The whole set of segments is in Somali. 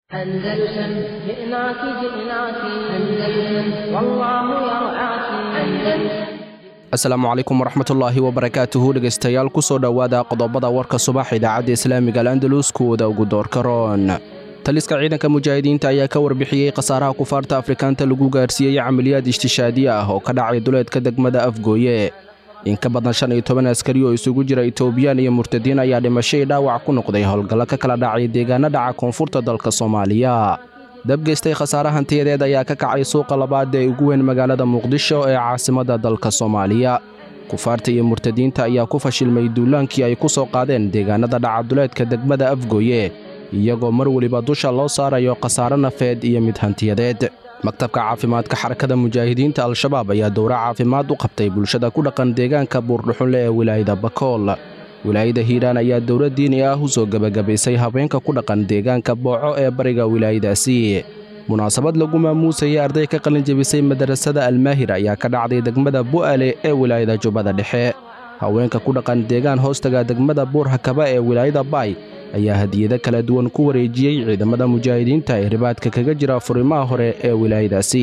أندلسن جئناك جئناك أندلسن والله يرعاك أندلسن asalaamu calaykum waraxmatullaahi wabarakaatuhu dhegaystayaal ku soo dhowaada qodobada warka subax idaacadda islaamiga al'andalus kuwooda ugu doorka roon taliska ciidanka mujaahidiinta ayaa ka warbixiyey khasaaraha kufaarta afrikaanta lagu gaarsiiyey camaliyaad ishtishaadiye ah oo ka dhacay duleedka degmada afgooye in ka badan shan iyo toban askari oo isugu jira itoobiyaan iyo murtadiin ayaa dhimasho io dhaawac ku noqday howlgallo ka kala dhacay deegaano dhaca koonfurta dalka soomaaliya dabgeystay khasaare hantiyadeed ayaa ka kacay suuqa labaad ee ugu weyn magaalada muqdisho ee caasimadda dalka soomaaliya kufaarta iyo murtadiinta ayaa ku fashilmay duulaankii ay ku soo qaadeen deegaanada dhacaduleedka degmada afgooye iyagoo mar weliba dusha loo saarayo khasaare nafeed iyo mid hantiyadeed maktabka caafimaadka xarakada mujaahidiinta al-shabaab ayaa dowro caafimaad u qabtay bulshada ku dhaqan deegaanka buurdhuxunle ee wilaayada bakool wilaayada hiiraan ayaa dowlad diini ah u soo gebagabaysay habeenka ku dhaqan deegaanka booco ee bariga wilaayadaasi munaasabad lagu maamuusayay arday ka qalin jebisay madarasada almaahir ayaa ka dhacday degmada bu'ale ee wilaayada jubbada dhexe haweenka ku dhaqan deegaan hoostaga degmada buur hakaba ee wilaayada baay ayaa hadiyado kala duwan ku wareejiyey ciidamada mujaahidiinta ee ribaadka kaga jira furimaha hore ee wilaayadaasi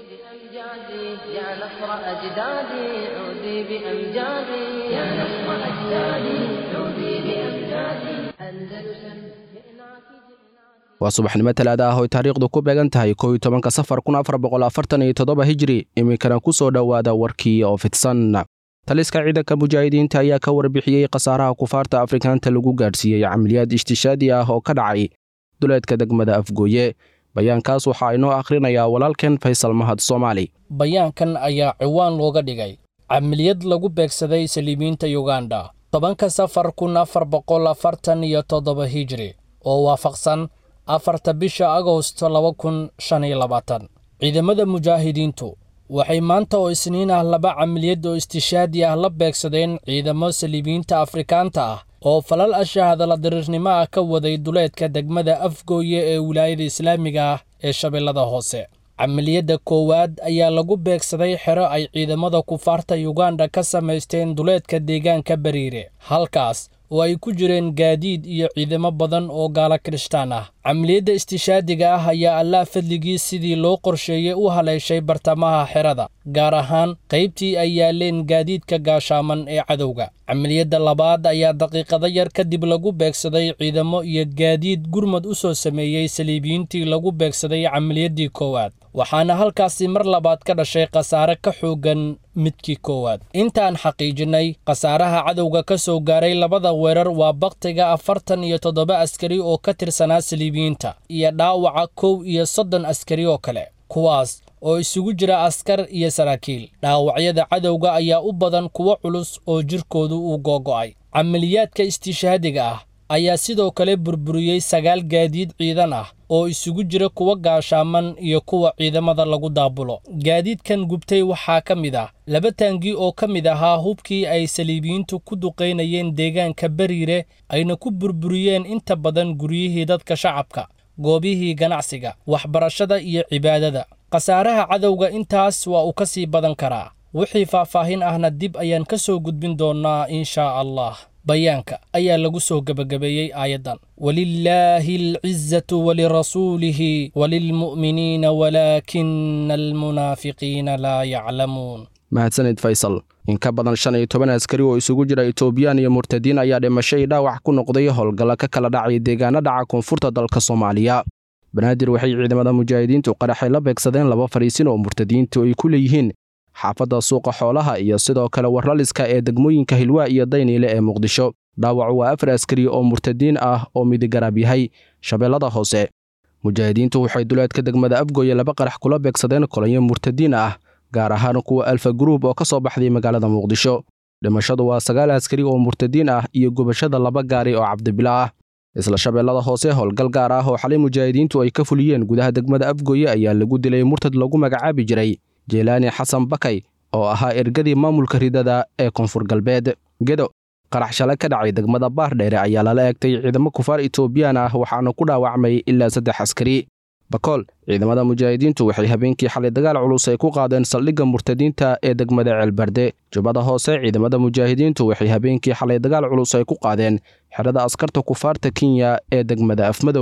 بأمجادي يا نصر أجدادي عودي بأمجادي يا نصر أجدادي عودي بأمجادي أندلسن جئناك جئناك waa subaxnimo talaada ah oo taariikhdu ku beegan tahay kow iyo tobanka safar kun afar boqol afartan iyo toddoba hijri iminkana ku soo dhowaada warkii oo fidsan taliska ciidanka mujaahidiinta ayaa ka warbixiyey khasaaraha kufaarta afrikaanta lagu gaadhsiiyey camaliyaad ishtishaadi ah oo ka dhacay duleedka degmada afgooye bayaankaas waxaa inoo akhrinayaa walaalkeen faysal mahad soomaali bayaankan ayaa ciwaan looga dhigay camiliyad lagu beegsaday saliibiinta yuganda tobanka safar kun afar boqol afartan iyo toddoba hijri oo waafaqsan afarta bisha agosto laba kun shan iyo labaatan ciidamada mujaahidiintu waxay maanta oo isniin ah laba camiliyad oo istishaadi ah la beegsadeen ciidamo saliibiyiinta afrikaanta ah oo falal ashahadala diriirnimo ah ka waday duleedka degmada afgooye ee wilaayada islaamiga ah ee shabeellada hoose camiliyadda koowaad ayaa lagu beegsaday xero ay ciidamada kufaarta yuganda ka samaysteen duleedka deegaanka bariire halkaas oo ay ku jireen gaadiid iyo ciidamo badan oo gaala kirishtaan ah camiliyadda istishaadiga ah ayaa allaah fadligii sidii loo qorsheeyey u haleeshay bartamaha xerada gaar ahaan qaybtii ay yaaleen gaadiidka gaashaaman ee cadowga camiliyadda labaad ayaa daqiiqado yar kadib lagu beegsaday ciidamo iyo gaadiid gurmad u soo sameeyey saliibiyiintii lagu beegsaday camiliyaddii koowaad waxaana halkaasi mar labaad ka dhashay khasaare ka xooggan midkii koowaad intaan xaqiijinnay khasaaraha cadowga ka soo gaaray labada weerar waa bakhtiga afartan iyo toddoba askari oo ka tirsanaa saliibiyiinta iyo dhaawaca kow iyo soddon askari oo kale kuwaas oo isugu jira askar iyo saraakiil dhaawacyada cadowga ayaa u badan kuwo culus oo jirkoodu uu googo'ay camaliyaadka istishaadiga ah ayaa sidoo kale burburiyey sagaal gaadiid ciidan ah oo isugu jira kuwa gaashaaman iyo kuwa ciidamada lagu daabulo gaadiidkan gubtay waxaa ka mid ah laba taangi oo ka mid ahaa hubkii ay saliibiyiintu ku duqaynayeen deegaanka bariire ayna ku burburiyeen inta badan guryihii dadka shacabka goobihii ganacsiga waxbarashada iyo cibaadada khasaaraha cadowga intaas waa uu ka sii badan karaa wixii faahfaahin ahna dib ayaan ka soo gudbin doonnaa inshaa allah bayaanka ayaa lagu soo gebagabeeyey aayaddan walilaahi alcizatu walirasuulihi walilmu'miniina walaakina almunaafiqiina laa yaclamuun mahadsanid faysal in ka badan shan iyo toban askari oo isugu jira itoobiyaan iyo murtadiin ayaa dhimasho io dhaawac ku noqday howlgallo ka kala dhacay deegaano dhaca koonfurta dalka soomaaliya banaadir waxay ciidamada mujaahidiintu qaraxay la beegsadeen laba fariisin oo murtadiintu ay ku leeyihiin xaafadda suuqa xoolaha iyo sidoo kale warlaliska ee degmooyinka hilwaa iyo dayniile ee muqdisho dhaawacu waa afar askari oo murtadiin ah oo midigaraab yahay shabeellada hoose mujaahidiintu waxay duleedka degmada afgooye laba qarax kula beegsadeen kolonyo murtadiin ah gaar ahaan kuwa alfa gruub oo ka soo baxday magaalada muqdisho dhimashadu waa sagaal askari oo murtadiin ah iyo gubashada laba gaari oo cabdibila ah isla shabeellada hoose howlgal gaar ah oo xalay mujaahidiintu ay ka fuliyeen gudaha degmada afgooye ayaa lagu dilay murtad lagu magacaabi jiray jeelaani xasan bakay oo ahaa ergadii maamulka ridada ee koonfur galbeed gedo qarax shalay ka dhacay degmada baardheere ayaa lala eegtay ciidamo kufaar itoobiyaan ah waxaana ku dhaawacmay ilaa saddex askari bakool ciidamada mujaahidiintu waxay habeenkii xalay dagaal culus ay ku qaadeen saldhigga murtadiinta ee degmada ceelbarde jubbada hoose ciidamada mujaahidiintu waxay habeenkii xalay dagaal culus ay ku qaadeen xerada askarta kufaarta kenya ee degmada afmadow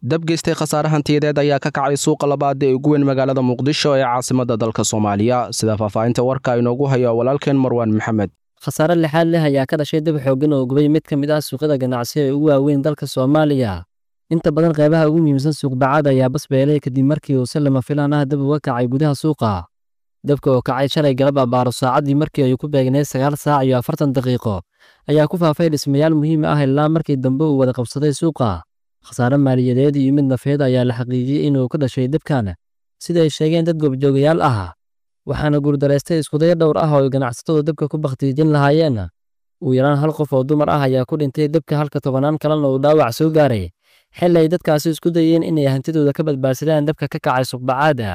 dab geystay khasaare hantiyadeed ayaa ka kacay suuqa labaad ee ugu weyn magaalada muqdisho ee caasimadda dalka soomaaliya sida faahfaahinta warka inoogu hayo walaalkeen marwaan maxamed khasaare lixaad leh ayaa ka dhashay dab xooggan oo gubay mid ka mid ah suuqyada ganacsi ee ugu waaweyn dalka soomaaliya inta badan qaybaha ugu muhiimsan suuqbacaad ayaa basbeelay kadib markii uu si lama filaan ah dab uga kacay gudaha suuqa dabka oo kacay shalay galab abaaro saacaddii markii ay ku beegneed sagaal saac iyo afartan daqiiqo ayaa ku faafay dhismayaal muhiim ah ilaa markii dambe uu wada qabsaday suuqa khasaare maaliyadeed iyo mid nafeed ayaa la xaqiijiyey inuu ka dhashay dabkan sida ay sheegeen dad goobjoogayaal ah waxaana guurdaraystay iskudayo dhowr ah oo ay ganacsatadu dabka ku bakhtiijin lahaayeen ugu yaraan hal qof oo dumar ah ayaa ku dhintay dabka halka tobannaan kalena uu dhaawac soo gaaray xilli ay dadkaasi isku dayeen inay hantidooda ka badbaadsadaan dabka ka kacay suqbacaada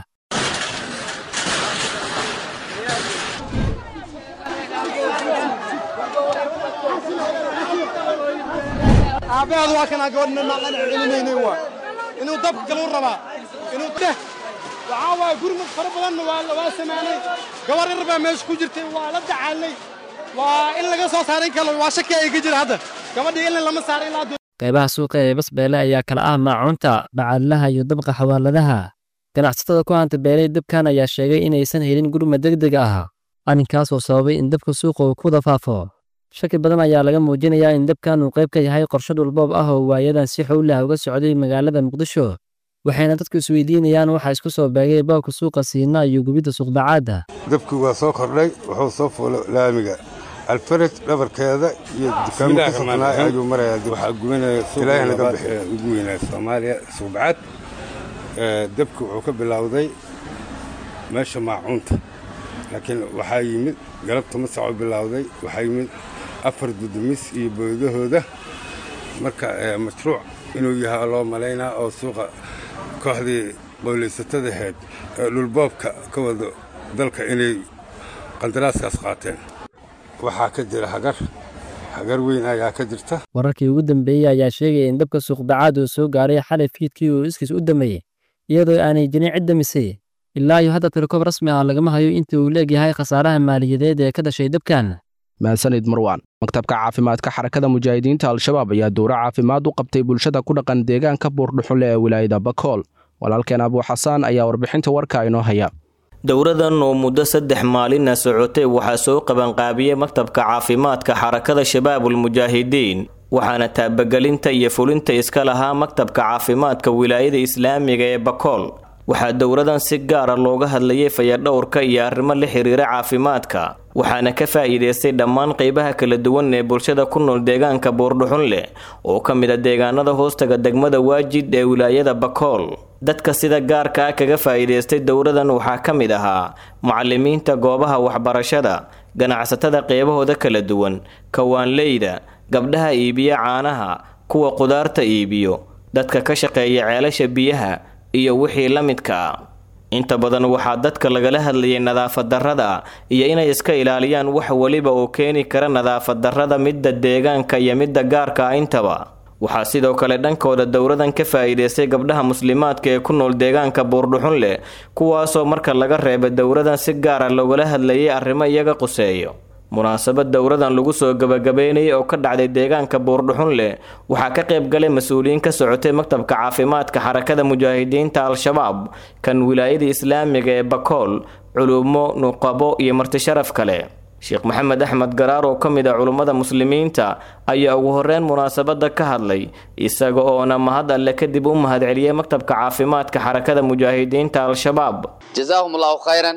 aabaheedu waa kanaa gabadhna naqan celinaynay waa inuu dabka kale u rabaa inuu deh waxaa waaye gurmud fara badanna waa waa samaanay gabar yar baa meesha ku jirtay waa la dacaalnay waa in laga soo saaray kale waa shaki ay ka jira hadda gabadhii ilin lama saaro ilaa qaybaha suuqa ee basbeele ayaa kala ah maacuunta bacaadlaha iyo dabqa xawaaladaha ganacsatada ku hanta beelay dabkan ayaa sheegay inaysan helin gurmad degdeg ah arrinkaas oo sababay in dabka suuqa uu ku wada faafo shaki badan ayaa laga muujinayaa in dabkan uu qayb ka yahay qorshe dhulboob ah oo waayadan si xowlah uga socday magaalada muqdisho waxayna dadku isweydiinayaan waxa isku soo beegay boobka suuqa siina iyo gubidda suuqbacaadda dabkii waa soo kordhay wuxuu soo fuulay laamiga alfaraj dhabarkeeda iyo dukaamo ku sugnaa ayuu marayaa waxaa gubanaya Ilaahay naga bixiyo. ugu weynaa soomaaliya suubcad dabki wuxuu ka bilowday meesha maacuunta laakiin waxaa yimid galabta masaco bilowday waxaa yimid afar dudumis iyo boodahooda marka eh, mashruuc inuu yahay loo malaynaa oo suuqa kooxdii qowlaysatada ahayd ee dhulboobka ka wado dalka inay qandaraaskaas qaateen waxaa ka jira hagar hagar weyn ayaa ka jirta wararkii ugu dambeeyey ayaa sheegaya in dabka suuqbacaad uu soo gaaray xalay fiidkii uu iskiis u dameeyey iyadoo aanay jirin cid damisay ilaa iyo hadda tirikoob rasmi ah lagama hayo inta uu leegyahay khasaaraha maaliyadeed ee ka dhashay dabkan mahadsanid marwaan maktabka caafimaadka xarakada mujaahidiinta al-shabaab ayaa dowro caafimaad u qabtay bulshada ku dhaqan deegaanka buurdhuxunle ee wilaayada bakool walaalkeen abuu xasaan ayaa warbixinta warka inoo haya dowradan oo muddo saddex maalina socotay waxaa soo qabanqaabiyey maktabka caafimaadka xarakada shabaabul mujaahidiin waxaana taabagelinta iyo fulinta iska lahaa maktabka caafimaadka wilaayada islaamiga ee bakool waxaa dowradan si gaara looga hadlayay fayadhowrka iyo arrimo la xiriira caafimaadka waxaana ka faa'iidaystay dhammaan qeybaha kala duwan ee bulshada ku nool deegaanka buurdhuxunleh oo ka mid a deegaanada hoostaga degmada waajid ee wilaayada bakool dadka sida gaarka ah kaga faa'iidaystay dowradan waxaa ka mid ahaa mucalimiinta goobaha waxbarashada ganacsatada qeybahooda kala duwan kawaanleyda gabdhaha iibiya caanaha kuwa qudaarta iibiyo dadka ka shaqeeya ceelasha biyaha iyo wixii la midka ah inta badan waxaa dadka lagala hadlayay nadaafad darrada iyo inay iska ilaaliyaan wax weliba oo keeni kara nadaafad darrada midda deegaanka iyo midda gaarka ah intaba waxaa sidoo kale dhankooda dowradan ka faa'iidaystay gabdhaha muslimaadka ee ku nool deegaanka buurdhuxun leh kuwaasoo marka laga reebay dowradan si gaara loogala hadlayay arrimo iyaga quseeyo munaasabad dowradan lagu soo gabagabeynayay oo ka dhacday deegaanka buurdhuxun leh waxaa ka qayb galay mas-uuliyiin ka socotay maktabka caafimaadka xarakada mujaahidiinta al-shabaab kan wilaayada islaamiga ee bakool culumo nuqabo iyo martisharaf kale sheekh maxamed axmed garaar oo ka mid ah culummada muslimiinta ayaa ugu horeyn munaasabada ka hadlay isaga oona mahad alle kadib u mahadceliyey maktabka caafimaadka xarakada mujaahidiinta al-shabaab jazaahum allahu khayran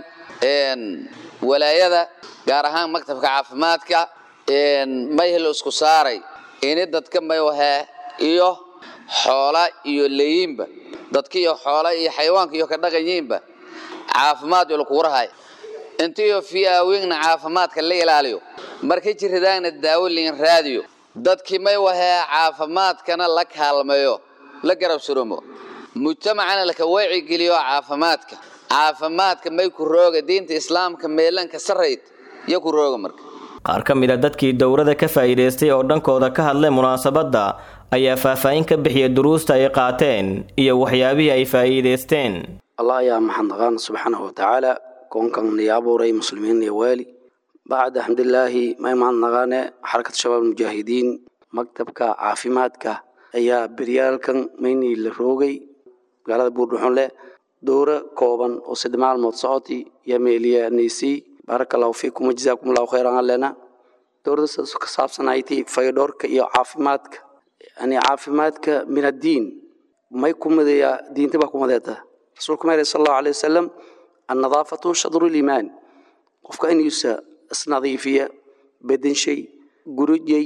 walaayada gaar ahaan maktabka caafimaadka mayhel isku saaray ini dadka maywahee iyo xoola iyo leeyiinba dadka iyo xoola iyo xayawaanka iyo ka dhaqanyiinba caafimaad iyo lakugurahay intiyo fiyaawingna caafimaadka la ilaaliyo markay jirridaanna daawo liin raadiyo dadkii may wahee caafimaadkana la kaalmeeyo la garab surumo mujtamacana laka wacigeliyo caafimaadka caafimaadka may ku rooga diinta islaamka meelanka sarayd iyo ku rooga marka qaar ka mid a dadkii dowrada ka faa'iidaystay oo dhankooda ka hadlay munaasabadda ayaa faahfaahin ka bixiyay duruusta ay qaateen iyo waxyaabihii ay faa'iidaysteen allah ayaa maxadnaqaan subxaanahu watacaala koonkan niyo abuuray muslimiin iyo waali bacda xamdilaahi may mahadnaqaane xarakad shabaab mujaahidiin maktabka caafimaadka ayaa beryaalkan maynii la roogay magaalada buurdhuxunle dowro kooban oo saddex maalmood socoti yaa meeliya naysii baaraka allahu fiikum wajazaakum allahu khayran allena dowladda ka saabsanayti fayodhoorka iyo caafimaadka yani caafimaadka min addiin may ku midayaa diinta baa ku mideeta rasuulku ma yidhi sal allahu alayh wasalam annadaafatu shadru liimaan qofka inuusa isnadiifiya bedenshay gurujay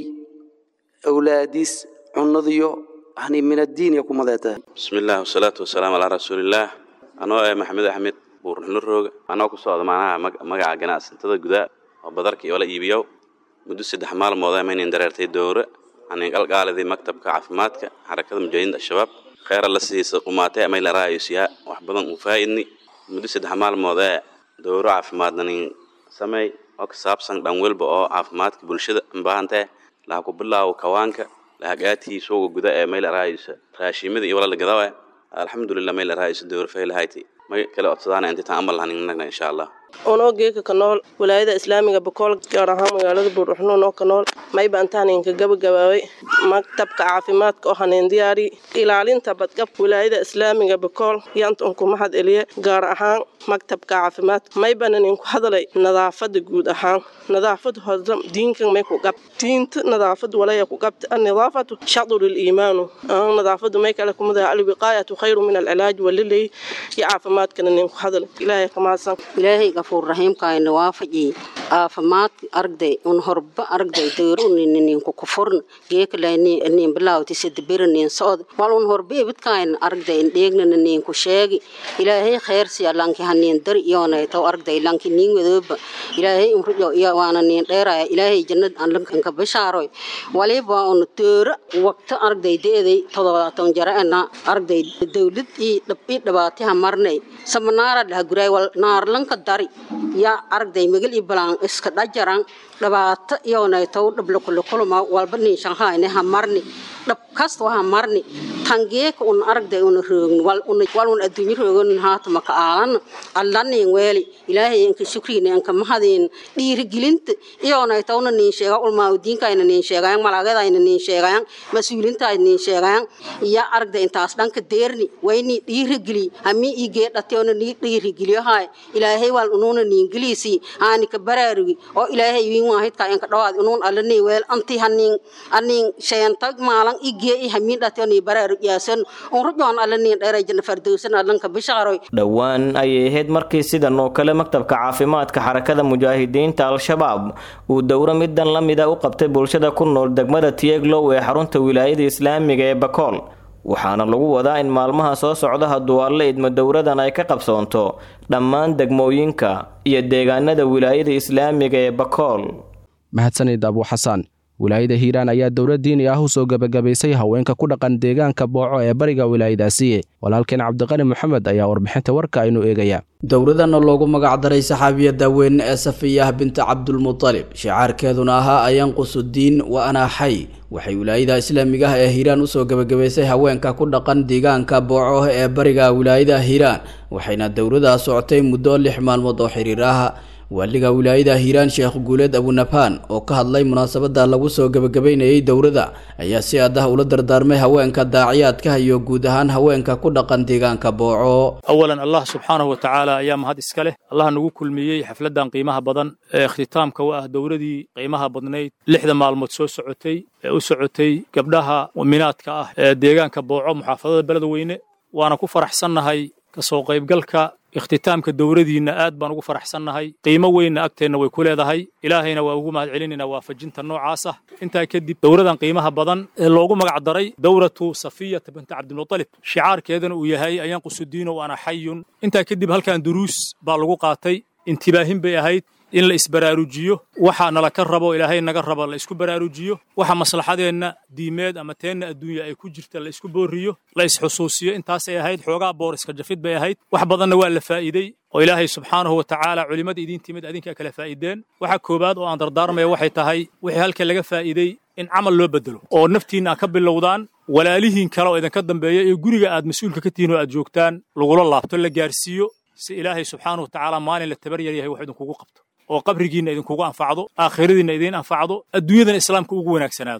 awlaadiis cunadiyo yani min addiin ya ku mideeta bismi illah wasalaatu wasalaamu calaa rasuulillaah anoo eh maxamed axmed buurnuxlo rooga anoo ku socda macnaha magaca ganacsatada gudaa oo badarka iyo la iibiyo muddo saddex maalmood maynan dareertay dowre anin qalqaalidii maktabka caafimaadka xarakada mujaahidiinta al-shabaab kheyra la siisa qumaatay amay la raayosiyaa wax badan uu faa'idni muddo saddex maalmood ee dowro caafimaadna nin sameey oo ka saabsan dhan welba oo caafimaadka bulshada baahantee laha ku bilaawo kawaanka lahagaatii suuga guda ee may la raayisa raashimada iyo wala la gadawa alxamdulilah may la raayisa dowro faylahayti may kala codsadaana inti taan amal haninagna insha allah unoo geeka ka nool walaayada islaamiga bakool gaar ahaan magaalada buurdhuxnuun oo ka nool mayba intaan inka gabagabaabay maktabka caafimaadka oo haneen diyaari ilaalinta badqabka walaayada islaamiga bakool yanta unku mahad eliye gaar ahaan maktabka caafimaadka maybanan inku hadalay nadaafada guud ahaan nadaafad hodam diinkan may ku qab diinta nadaafad walaya ku qabta annadaafatu shadru liimaanu nadaafadu may kale kumada alwiqaayatu khayru min alcilaaj walilay iyo caafimaadkana ninku hadalay ilaahay kamaasan ilaahay gafuur raxiimkaayna waafaji caafimaad aragday un horba aragday dowruninku kufurn geekalanin bilaawti sadabiranin socod wal un horba ibidkaayna aragday indheegnana ninku sheegi ilaahay kheyrsiya lanki hanin dar iyoonaytaw aragday lanki nin wadooba ilaahay umrujo iyo waana nin dheeraya ilaahay jannad anlanka bishaaroy waliba un dooro waqti aragday deeday todobaatan jaraena aragday dowlad ii dhabaatiha marnay samanaara dhaha guray wal naarlanka dari yaa aragday magal iyo balaan iska dhajaran dhibaato iyoonaytow dhablakulakulama walba nin shanhaayne ha marni dhab kasta ha marni tangeeka un aragday una roogni wal un adduunyo roogan haatama ka aalan allanin weeli ilaahay inka shukriina inka mahadin dhiirigelinta iyoonaytowna nin sheega ulmaawdiinkayna nin sheegayan malaagadayna nin sheegayan mas-uulintaayna nin sheegayan iya aragday intaas dhanka deerni wayni dhiirigeli hami igee dhateona ni dhiirigeliyohay ilaahay wal unuuna niingeliisi aani ka baraarugi oo ilaahay wiin waahidka inka dhawaad unuun allani weel anti hanin anin sheentag maalan igee i hamiin dhateoni baraarug yaasan unrujoon allani dheeray janna fardowsan allanka bishaaroy dhowaan ayay ahayd markii sidan oo kale maktabka caafimaadka xarakada mujaahidiinta al-shabaab uu dowro midan la mida u qabtay bulshada ku nool degmada tieglow ee xarunta wilaayada islaamiga ee bakool waxaana lagu wadaa in maalmaha soo socda hadduu alle idmo dowradan ay ka qabsoonto dhammaan degmooyinka iyo deegaanada wilaayada islaamiga ee bakool mahadsanid abu xasaan wilaayada hiiraan ayaa dowlad diini ah u soo gebagabaysay haweenka ku dhaqan deegaanka booco ee bariga wilaayadaasi walaalkeen cabdiqani moxamed ayaa warbixinta warka aynu eegaya dowladana loogu magacdaray saxaabiyadda weyn ee safiyah binta cabdulmutalib shicaarkeeduna ahaa ayanqusudiin wa anaa xay waxay wilaayada islaamiga ah ee hiiraan usoo gebagabaysay haweenka ku dhaqan deegaanka booco ee bariga wilaayada hiiraan waxayna dowladdaa socotay muddo lix maalmood oo xiriir ah waaliga wilaayada hiiraan sheekh guuleed abunabaan oo ka hadlay munaasabada lagu soo gebagabeynayay dowladda ayaa si adah ula dardaarmay haweenka daaciyaadka iyo guud ahaan haweenka ku dhaqan deegaanka booco awalan allah subxaanahu wa tacaala ayaa mahad iska leh allah nagu kulmiyey xafladdan qiimaha badan ee ikhtitaamka u ah dowladii qiimaha badnayd lixda maalmood soo socotay ee u socotay gabdhaha muminaadka ah ee deegaanka booco muxaafadada beledweyne waana ku faraxsannahay kasoo qaybgalka ikhtitaamka dowladiinna aad baan ugu faraxsannahay qiimo weynna agteenna way ku leedahay ilaahayna waa ugu mahad celinaynaa waafajinta noocaas ah intaa kadib dowladan qiimaha badan ee loogu magac daray dowlatu safiyata binta cabdilmutalib shicaarkeedana uu yahay ayanqusudiino ana xayun intaa kadib halkan duruus baa lagu qaatay intibaahin bay ahayd in la isbaraarujiyo waxa nala ka rabo ilaahay naga raba la isku baraarujiyo waxa maslaxadeenna diimeed ama teenna adduunya ay ku jirta la isku booriyo la isxusuusiyo intaasay ahayd xoogaa boor iska jafid bay ahayd wax badanna waa la faa'iidey oo ilaahay subxaanahu wa tacaala culimmada idiin timid adinkaa kala faa'iideen waxa koowaad oo aan dardaarmaya waxay tahay wixii halka laga faa'iidey in camal loo bedelo oo naftiinna aad ka bilowdaan walaalihiin kale oo idinka dambeeya iyo guriga aad mas-uulka ka tihiin oo aad joogtaan lagula laabto la gaarsiiyo si ilaahay subxaanahu wa tacaala maalin la tabar yar yahay wax idinkugu qabto oo qabrigiinna idinkugu anfacdo aakhiradiinna idiin anfacdo adduunyadan islaamka ugu wanaagsanaado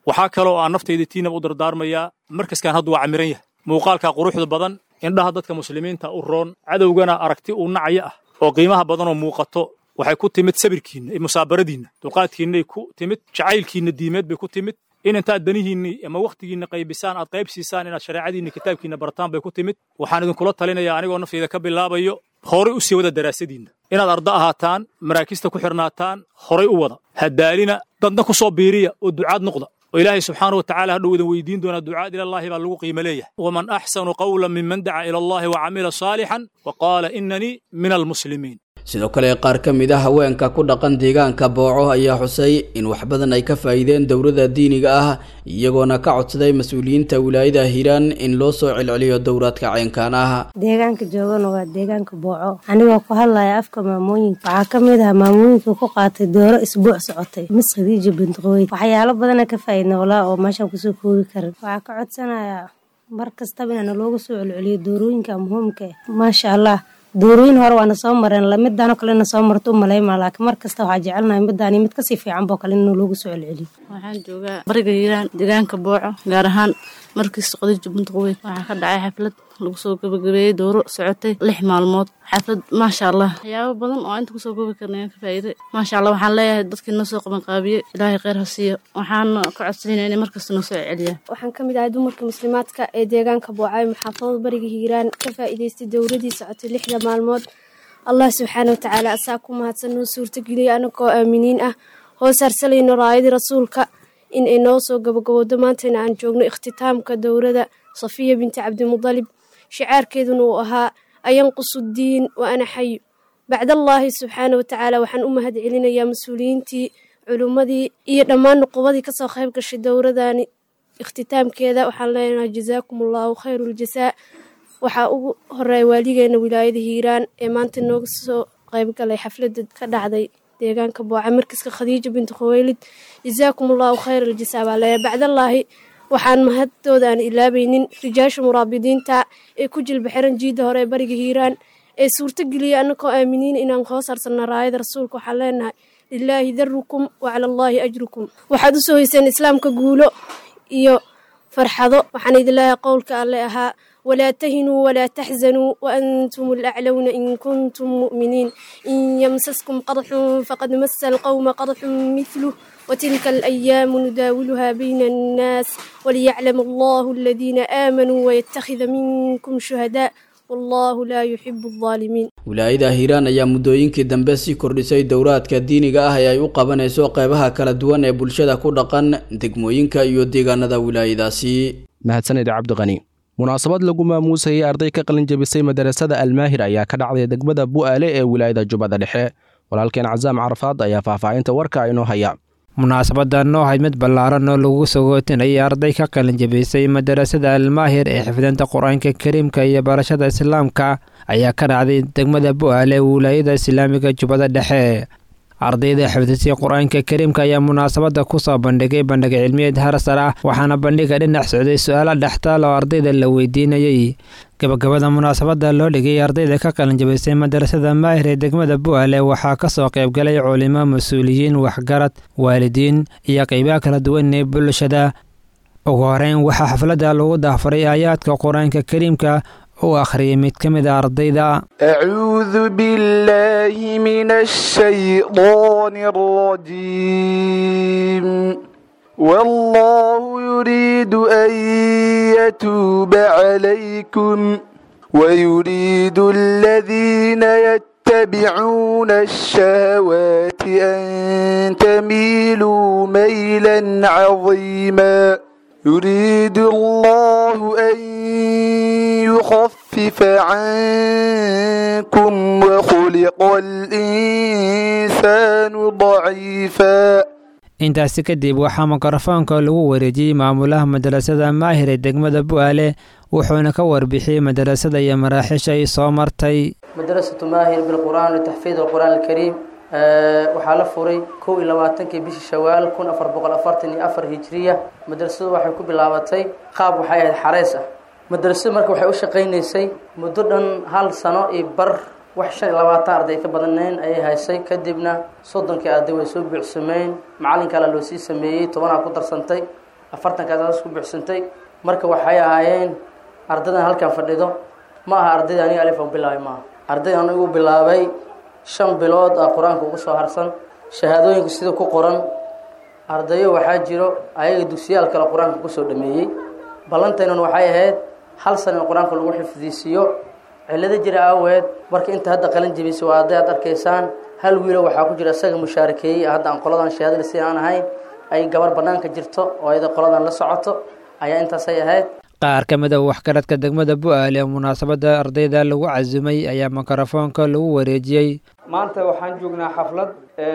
waxaa kaloo aan naftayda tiinaba u dardaarmayaa markaskan hadda waa camiran yahay muuqaalkaa quruxda badan indhaha dadka muslimiinta u roon cadowgana aragti uu nacyo ah oo qiimaha badanoo muuqato waxay ku timid sabirkiinna iyo musaabaradiinna dulqaadkiinnay ku timid jacaylkiinna diimeed bay ku timid in intaad danihiinni ama wakhtigiinna qaybisaan aad qayb siisaan inaad shareecadiinna kitaabkiinna bartaan bay ku timid waxaan idinkula talinayaa anigoo naftayda ka bilaabayo horay u sii wada daraasadiinna inaad arda ahaataan maraakista ku xirnaataan horay u wada hadaalina dadna ku soo biiriya oo ducaad noqda oo ilaahay subxaanahu watacaala hadhow idin weydiin doonaa ducaad ilallaahi baa lagu qiimo leeyahay waman axsanu qawlan miman daca ila allahi wa camila saalixan wa qaala inanii min almuslimiin sidoo kale qaar ka mid a haweenka ku dhaqan deegaanka booco ayaa xusay in wax badan ay ka faa'iideen dowladda diiniga ah iyagoona ka codsaday mas-uuliyiinta wilaayada hiiraan in loo soo celceliyo dowraadka caynkaan ah deegaanka joogana waa deegaanka booco anigoo ku hadlaya afka maamooyinka waxaa ka mid ah maamooyinka ku qaatay dooro isbuuc socotay mis khadiija bintiqooy waxyaalo badana ka faa'iidna walaa oo meeshaan kusoo koobi karin waxaa ka codsanayaa mar kastaba inana loogu soo celceliyo doorooyinka muhiimka ah maasha allah doorooyin hore waana soo mareen lamidaanoo kalena soo marto u malaymaa laakiin mar kasta waxaa jecelnahay midaani mid kasii fiican boo kale inuu loogu soo celceliyo waxaan joogaa bariga hiiraan deegaanka booco gaar ahaan markiis qadiija buntuqweyn waxaa ka dhacay xaflad lagu soo gabagabeeyey dooro socotay lix maalmood xaflad maasha allah waxyaabo badan oo inta kusoo goobi karna ayaan ka faa'iiday maasha allah waxaan leeyahay dadkii noo soo qabanqaabiyey ilaahay kheyr ha siiyo waxaan ka codsanayna inay markasta noo soo celiyaan waxaan ka mid ahay dumarka muslimaadka ee deegaanka boocay maxaafadada bariga hiiraan ka faa'iidaystay dowladii socotay lixda maalmood allah subxaana watacaala asaa ku mahadsan noo suurtageliyay anagoo aaminiin ah hoos harsalayno raayadii rasuulka in ay noo soo gabagabowdo maantayna aan joogno ikhtitaamka dowladda safiya binti cabdimudalib shicaarkeeduna uu ahaa ayanqusu diin wa ana xayu bacdallaahi subxaana watacaala waxaan u mahad celinayaa mas-uuliyiintii culummadii iyo dhammaan nuqubadii kasoo qayb gashay dowladani ikhtitaamkeeda waxaan leenahay jazaakum allahu khayru ljasaa waxaa ugu horeeya waaligeena wilaayada hiiraan ee maanta nooga soo qaybgalay xafladda ka dhacday deegaanka booca markiska khadiija binti khuweylid jazaakum allahu khayr aljasaa baa leeyahay bacdallaahi waxaan mahadtooda aan ilaabaynin rijaasha muraabidiinta ee ku jilba xiran jiidda hore ee bariga hiiraan ee suurtogeliya annagoo aaminiin inaan hoos harsanna raayada rasuulka waxaan leenahay lilaahi darukum wa cala allaahi ajrukum waxaad u soo hayseen islaamka guulo iyo farxado waxaan idin leeyahay qowlka alle ahaa ولا تهنوا ولا تحزنوا وأنتم الأعلون إن كنتم مؤمنين إن يمسسكم قرح فقد مس القوم قرح مثله وتلك الأيام نداولها بين الناس وليعلم الله الذين آمنوا ويتخذ منكم شهداء والله لا يحب الظالمين wilaayada hiiraan ayaa muddooyinkii dambe sii kordhisay dowraadka diiniga ah ee ay u qabanayso qeybaha kala duwan ee bulshada ku dhaqan degmooyinka iyo deegaanada wilaayadaasi mahadsanid cabdiqani munaasabad lagu maamuusayay arday ka qalin jebisay madarasada almaahir ayaa ka dhacday degmada bu'aale ee wilaayada jubbada dhexe walaalkeen casaam carafaad ayaa faahfaahinta warka inoo haya munaasabadan oo ahayd mid ballaaran oo lagu sagootinayay arday ka qalin jebisay madarasada almaahir ee xifdinta qur-aanka kariimka iyo barashada islaamka ayaa ka dhacday degmada bu'aale ee wilaayada islaamiga jubbada dhexe ardayda xifdisay qur-aanka kariimka ayaa munaasabada kusoo bandhigay bandhig cilmiyeed harsar ah waxaana bandhiga dhinac socday su-aalo dhextaal oo ardayda la weydiinayey gabagabada munaasabada loo dhigay ardayda ka qalinjabisay madarasada maahir ee degmada bu'aale waxaa kasoo qaybgalay culimo mas-uuliyiin waxgarad waalidiin iyo qeybaha kala duwan ee bulshada ugu horeyn waxaa xafladda lagu daafaray aayaadka qur-aanka kariimka uu akhriyay mid ka mid a ardayda أعوذ بالله من الشيطان الرجيم والله يريد أن يتوب عليكم ويريد الذين يتبعون الشهوات أن تميلوا ميلا عظيما يريد الله أن يخفف عنكم وخلق الإنسان ضعيفا intaasi kadib waxaa mikrofoonka lagu wareejiyey maamulaha madarasada maahir ee degmada bu'aale wuxuuna ka warbixiyey madarasada iyo maraaxiisha ay soo martay madrasatu maahir bilqur'aan litaxfiid alqur'aan alkariim waxaa la furay kow iyo labaatankii bishii shawaal kun afar boqol afartan iyo afar hijiriya madrasadu waxay ku bilaabatay qaab waxay ahayd xareys ah madrasadu marka waxay u shaqaynaysay muddo dhan hal sano iyo bar wax shan iyo labaatan arday ka badanayn ayay haysay kadibna soddonkii arday way soo buuxsameyn macalin kale loo sii sameeyey tobanaa ku darsantay afartankaas isku buuxsantay marka waxay ahaayeen ardaydan halkan fadhido ma aha ardayda aniga alif aan bilaabay maaha ardayda anigu bilaabay shan bilood ah qur-aanka ugu soo harsan shahaadooyinka sida ku qoran ardayo waxaa jiro ayaga dugsiyaal kale qur-aanka kusoo dhameeyey ballantaynan waxay ahayd hal sana in qur-aanka lagu xifdiisiiyo cillado jira aaweed marka inta hadda qalin jebisay waa arday aad arkaysaan hal wiilo waxaa ku jira isaga mushaarakeeyey hadda aan qoladan shahaadada si aan ahayn ay gabar bannaanka jirto oo ayada qoladan la socoto ayaa intaasay ahayd qaar ka mid a waxgaradka degmada bu-aale ee munaasabadda ardayda lagu casumay ayaa mikrofoonka lagu wareejiyey maanta waxaan joognaa xaflad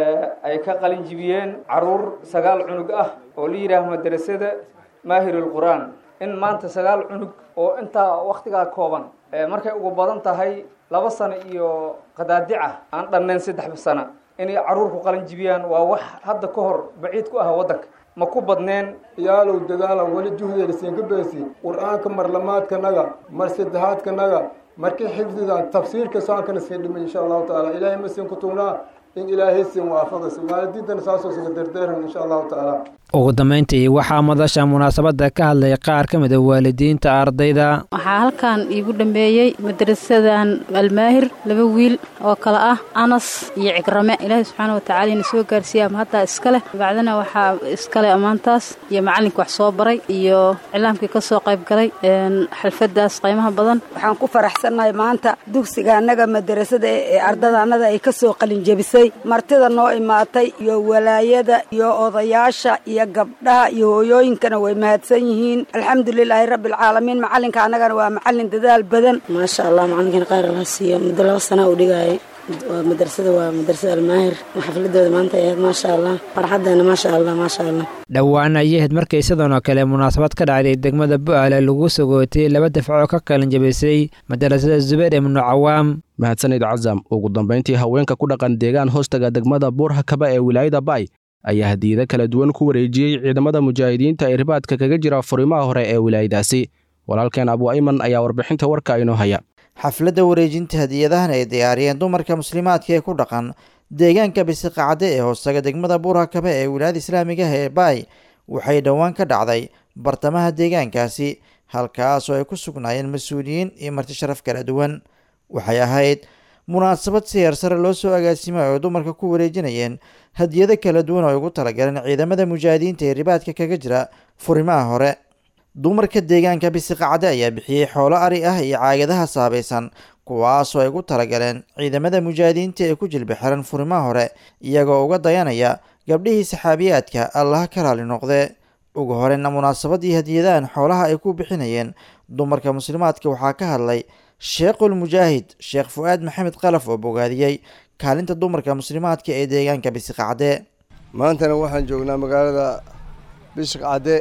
ay ka qalin jibiyeen caruur sagaal cunug ah oo la yidhaah madrasada maahirul qur-aan in maanta sagaal cunug oo intaa wakhtigaa kooban markay ugu badan tahay laba sano iyo qadaadica aan dhannayn saddex sano inay caruur ku qalin jibiyaan waa wax hadda ka hor baciid ku ah waddanka ma ku badneen yaalow dadaala weli juhdeeda siinka beesi qur-aanka marlamaadkanaga mar saddexaadkanaga markii xifdigan tafsiirka saankana sii dhimay insha allahu tacaala ilaahay ma siin ku tugnaa in ilaahay siin waafaqaysa waalidiintana saasoo siga derdeeran insha allahu tacaala ugu dambayntii waxaa madasha munaasabadda ka hadlay qaar ka mid a waalidiinta ardayda waxaa halkan iigu dhambeeyey madrasadan almaahir laba wiil oo kale ah anas iyo cigrame ilaahay subxaana watacaala ina soo gaarsiiya ama haddaa iskale bacdana waxaa iskale ammaantaas iyo macallinka wax soo baray iyo cilaamkii ka soo qayb galay xalfadaas qiimaha badan waxaan ku faraxsannahay maanta dugsiga annaga madrasada ee ardada annada ay ka soo qalinjebisay martida noo imaatay iyo walaayada iyo odayaasha iyo gabdhaha iyo hooyooyinkana way mahadsan yihiin alxamdulilaahi rabbialcaalamiin macalinka annagana waa macalin dadaal badan maasha allah macalinkan khayr allah siiyo muddo laba sana u dhigayay waa madrasada waa madrasada almaahir xafladooda maanta ay ahayd maasha allah farxadeena maasha allah maasha allah dhowaan ayay ahayd markii sidan oo kale munaasabad ka dhacday degmada bu-aale lagu sagootay laba dafco ka kalin jabisay madarasada zubayr ibnu cawaam mahadsanid casam ugu dambayntii haweenka ku dhaqan deegaan hoostaga degmada buurhakaba ee wilaayada bay ayaa hadiyado kala duwan ku wareejiyey ciidamada mujaahidiinta ee ribaadka kaga jira furimaha hore ee wilaayadaasi walaalkeen abu ayman ayaa warbixinta warka inoo haya xafladda wareejinta hadiyadahan ay diyaariyeen dumarka muslimaadka ee ku dhaqan deegaanka bisiqacde ee hoostaga degmada buurhakabe ee wilaayada islaamiga ah ee baay waxay dhowaan ka dhacday bartamaha deegaankaasi halkaasoo ay ku sugnaayeen mas-uuliyiin iyo marti sharaf kala duwan waxay ahayd munaasabad siyaar sare loo soo agaasimay oo dumarka ku wareejinayeen hadiyado kala duwan oo ay ugu talagaleen ciidamada mujaahidiinta ee ribaadka kaga jira furimaha hore dumarka deegaanka bisiqacde ayaa bixiyey xoolo ari ah iyo caagadaha saabaysan kuwaasoo ay ugu talagaleen ciidamada mujaahidiinta ee ku jilba xiran furimaha hore iyagoo uga dayanaya gabdhihii saxaabiyaadka allaha ka raali noqdee ugu horeyna munaasabadii hadiyadahan xoolaha ay ku bixinayeen dumarka muslimaadka waxaa ka hadlay sheekhul mujaahid sheekh fu-aad maxamed qalaf oo bogaadiyey kaalinta dumarka muslimaadka ee deegaanka bisiqacde maantana waxaan joognaa magaalada bisiqcadde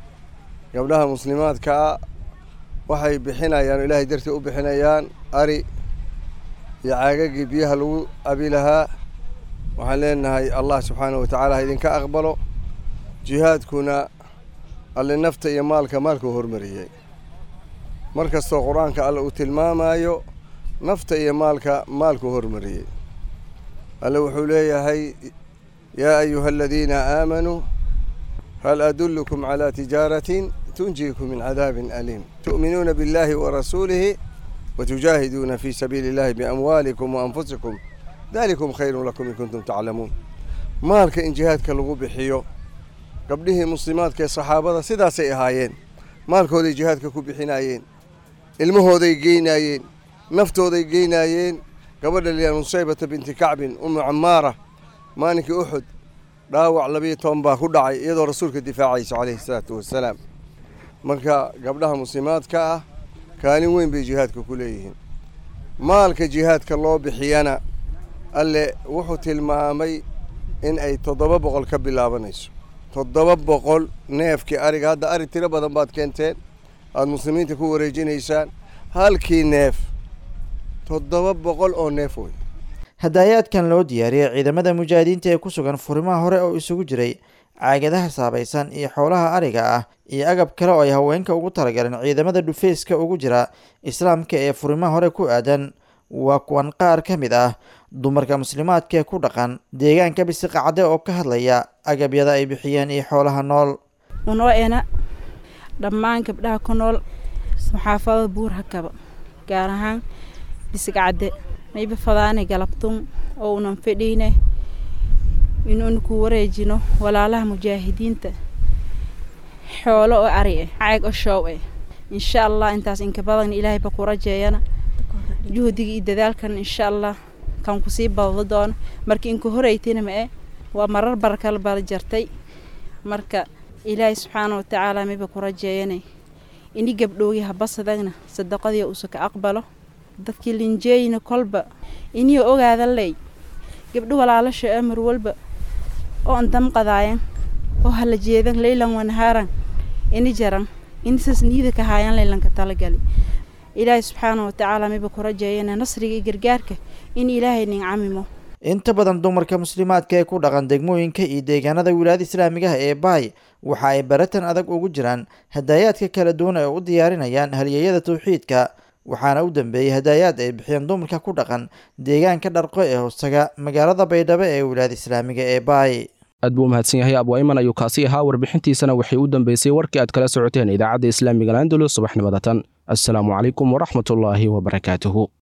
gabdhaha muslimaadkaa waxay bixinayaan oo ilaahay dartii u bixinayaan ari iyo caagagii biyaha lagu abi lahaa waxaan leenahay allah subxaanahu watacaala ha idinka aqbalo jihaadkuna alle nafta iyo maalka maalkuu hormariyey mar kastoo qur-aanka alle uu tilmaamayo nafta iyo maalka maalkuu hormariyey alle wuxuu leeyahay yaa ayuha aladiina aamanuu hal adullukum calaa tijaaratin tunjiikum min cadaabin aliim tu'minuuna biاllahi warasuulihi watujaahiduuna fii sabiili illahi biamwaalikum waanfusikum dalikum khayrun lakum in kuntum taclamuun maalka in jihaadka lagu bixiyo gabdhihii muslimaadka ee saxaabada sidaasay ahaayeen maalkooday jihaadka ku bixinaayeen ilmahooday geynaayeen naftooday geynaayeen gabadha liyaa nusaybata binti kacbin umu camaara maalinkii uxud dhaawac labiyo toban baa ku dhacay iyadoo rasuulka difaacayso calayhi salaatu wassalaam marka gabdhaha muslimaadka ah kaalin weyn bay jihaadka ku leeyihiin maalka jihaadka loo bixiyana alle wuxuu tilmaamay in ay toddoba boqol ka bilaabanayso toddoba boqol neefkii ariga hadda ari tiro badan baad keenteen aada muslimiinta ku wareejinaysaan halkii neef toddoba boqol oo neef wey hadaayaadkan loo diyaariyey ciidamada mujaahidiinta ee ku sugan furimaha hore oo isugu jiray caagadaha saabaysan iyo xoolaha ariga ah iyo agab kale oo ay haweenka ugu talagaleen ciidamada dhufeyska ugu jira islaamka ee furimaha hore ku aadan waa kuwan qaar ka mid ah dumarka muslimaadka ee ku dhaqan deegaanka bisiqacde oo ka hadlaya agabyada ay bixiyeen iyo xoolaha nool unoo ena dhammaan gabdhaha ku nool maxaafadada buur hakaba gaar ahaan bisigcadde mayba fadaane galabtun oo unan fadhiine inuuna ku wareejino walaalaha mujaahidiinta xoolo oo ari eh caag oo shoow eh insha allah intaas inka badan ilaahayba ku rajeeyana juhdiga iyo dadaalkan insha allah kan kusii badado doono marka inku horeytina ma eh waa marar barakala bala jartay marka ilaahay subxaana watacaala mayba ku rajeeyanay ini gabdhoogi habasadagna sadaqadii uusa ka aqbalo dadkii linjeeyina kolba inii ogaada ley gabdho walaalasha amar walba oo an damqadaayan oo hala jeedan leylan wanahaaran ini jaran inisas niida ka haayan leylanka talagali ilaahay subxaana watacaala mayba ku rajeeyana nasriga iyo gargaarka in ilaahay nin camimo inta badan dumarka muslimaadka ee ku dhaqan degmooyinka iyo deegaanada wilaayada islaamigaha ee baay waxa ay baratan adag ugu jiraan hadaayaadka kala duwan ee u diyaarinayaan halyeeyada tawxiidka waxaana u dambeeyey hadaayaad ay bixiyeen dumarka ku dhaqan deegaanka dharqo ee hoostaga magaalada baydhabo ee wilaayada islaamiga ee baay aad buu umahadsan yahay abwaiman ayuu kaasi ahaa warbixintiisana waxay u dambeysay warkii aad kala socoteen idaacadda islaamiga landulus subaxnimada tan assalaamu calaykum waraxmatullaahi wabarakaatuhu